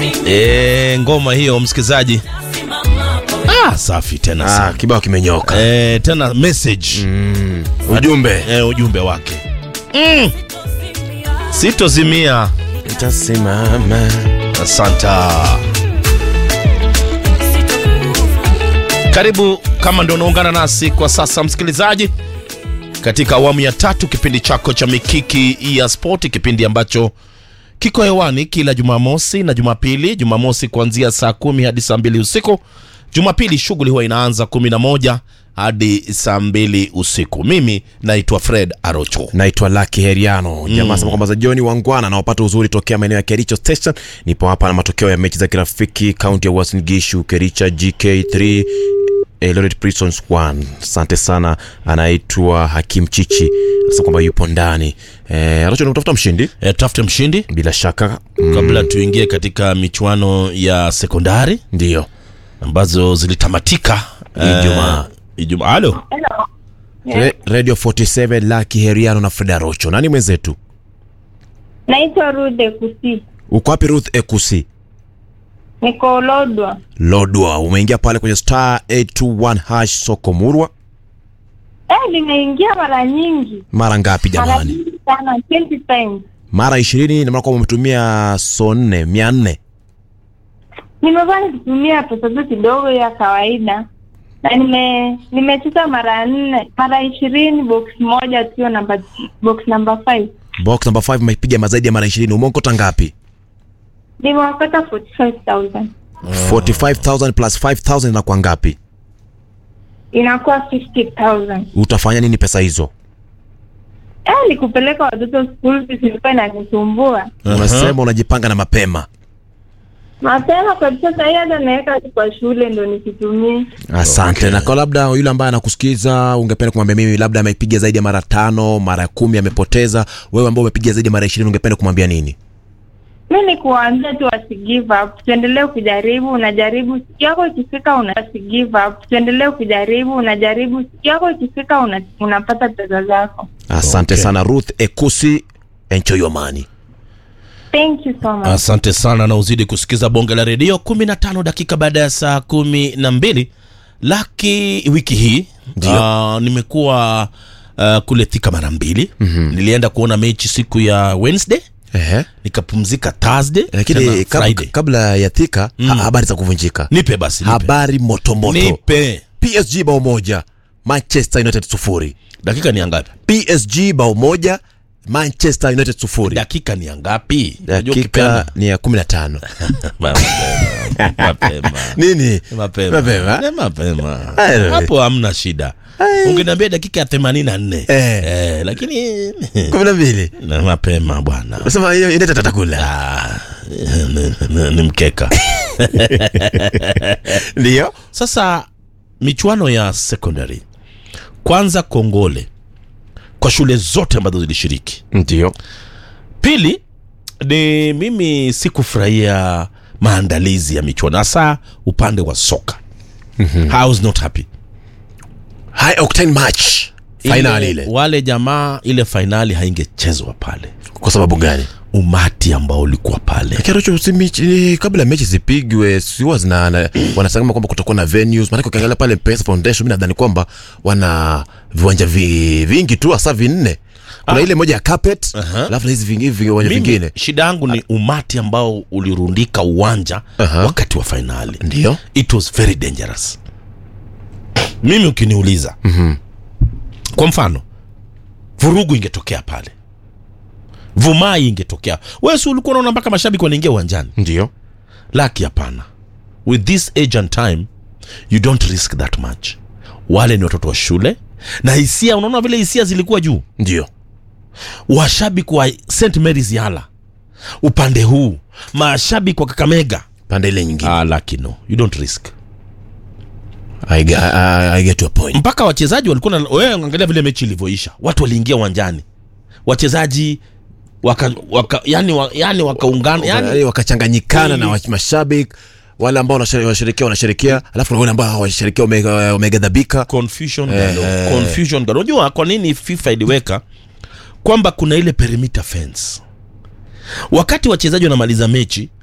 E, ngoma hiyo msikilizaji, ah, safi tena Ah, sana. kibao kimenyoka. E, tena message Mm, ujumbe. e, ujumbe wake mm. Sitozimia. Nitasimama. Asanta. Karibu kama ndo unaungana nasi kwa sasa msikilizaji, katika awamu ya tatu kipindi chako cha Mikiki ya Spoti, kipindi ambacho kiko hewani kila Jumamosi na Jumapili. Jumamosi kuanzia saa kumi hadi saa mbili usiku. Jumapili shughuli huwa inaanza kumi na moja hadi saa mbili usiku. Mimi naitwa Fred Arocho. naitwa Lucky Heriano. Jamaa sema kwamba za John Wangwana anaopata uzuri tokea maeneo ya Kericho Station. Nipo hapa na matokeo ya mechi za kirafiki kaunti ya Uasin Gishu, Kericha GK3 Eldoret Prisons 1. Asante sana, anaitwa Hakim Chichi. Anasema kwamba yupo ndani. Eh, Arocho unatafuta mshindi E, tafute mshindi bila shaka. Mm, kabla tuingie katika michuano ya sekondari ndio. ambazo zilitamatika Ijumaa. eh, Ijumaa. Halo, Hello. Re- Radio 47 Lucky Heriano na Fred Arocho. Nani mwenzetu? Naitwa Rude Kusi. Uko wapi Ruth Ekusi? Niko Lodwa. Lodwa, umeingia pale kwenye star 821 hash soko murwa. Eh, nimeingia mara nyingi. Mara ngapi Mara jamani? nyingi sana, 20 times. Mara ishirini na maana kwamba umetumia so nne mia nne. Nimekuwa nikitumia pesa tu kidogo ya kawaida. Na nime nimecheza mara nne, mara ishirini box moja tu namba box number 5. Box number 5 umepiga mazaidi ya mara ishirini. Umeokota ngapi? Nimewapata 45000. 45000 plus 5000 inakuwa ngapi? Inakuwa 50000. Utafanya nini pesa hizo? Eh, nikupeleka watoto school fees ilikuwa inanisumbua. Unasema unajipanga na mapema. Mapema kabisa sasa hii hata naweka tu kwa shule ndo nisitumie. Asante. Okay. Na kwa labda yule ambaye anakusikiza ungependa kumwambia mimi labda amepiga zaidi ya mara tano, mara kumi amepoteza. Wewe ambao umepiga zaidi ya mara ishirini ungependa kumwambia nini? mi ni kuwaambia tu wasi give up, tuendelee kujaribu. Unajaribu, siku yako ikifika una wasi give up, tuendelee kujaribu. Unajaribu, siku yako ikifika una, unapata pesa zako. Asante Okay. sana Ruth Ekusi. Enjoy your money. Thank you so much. asante sana na uzidi kusikiza bonge la redio 15 dakika baada ya saa kumi na mbili laki wiki hii Ndio. uh, nimekuwa uh, kule Thika mara mbili mm-hmm. nilienda kuona mechi siku ya Wednesday Ehe. nikapumzika Thursday Lakini tena kab- Friday. kabla ya thika ha- habari za kuvunjika. nipe basi nipe. Habari moto moto. nipe PSG bao moja, Manchester United sufuri. dakika ni angapi PSG bao moja, Manchester United sufuri. dakika ni angapi Unajua Dakika ukipeana- ni ya kumi na tano. mapema mapema Nini? mapema Mapema? Eh, mapema Ai. hapo hamna shida ungeniambia dakika ya themanini na nne Eh. eh, lakini kumi na mbili. na mapema bwana Nasema hiyo United atakula. Ah, ni- ni- ni mkeka Ndio. sasa michuano ya secondary kwanza kongole kwa shule zote ambazo zilishiriki Ndio. pili ni mimi sikufurahia maandalizi ya michuano hasa upande wa soka mm-hmm. I was not happy High octane match. Final ile. wale jamaa ile fainali haingechezwa pale Kwa sababu gani? umati ambao ulikuwa pale Kiarocho si mechi kabla mechi zipigwe si huwa zina na- wanasema kwamba kutakuwa na venues. Maana ukiangalia pale Pesa Foundation mimi nadhani kwamba wana viwanja vi, vingi tu hasa vinne. Kuna Ah. ile moja ya carpet, Aha. alafu na hizi vingi viwanja mimi vingine. shida yangu ni umati ambao ulirundika uwanja Aha. wakati wa fainali Ndio. it was very dangerous mimi ukiniuliza mm-hmm. kwa mfano vurugu ingetokea pale vumai ingetokea wewe si ulikuwa unaona mpaka mashabiki wanaingia uwanjani Ndio. laki hapana with this age and time you don't risk that much wale ni watoto wa shule na hisia unaona vile hisia zilikuwa juu Ndio. washabiki wa st marys yala upande huu mashabiki wa kakamega Pande ile nyingine. ah, laki no you don't risk I, get- I, I get your point. mpaka wachezaji walikuwa na wewe angalia vile mechi ilivyoisha watu waliingia uwanjani wachezaji waka, waka yani, wa, yani wakaungana yani, yani, wakachanganyikana Kweli. na wa- mashabiki wale ambao wanashere- wanasherekea wanasherekea alafu kuna wale ambao hawasherekea wame- wameghadhabika confusion Eh, galo, eh. confusion galo. unajua kwa nini fifa iliweka kwamba kuna ile perimeter fence wakati wachezaji wanamaliza mechi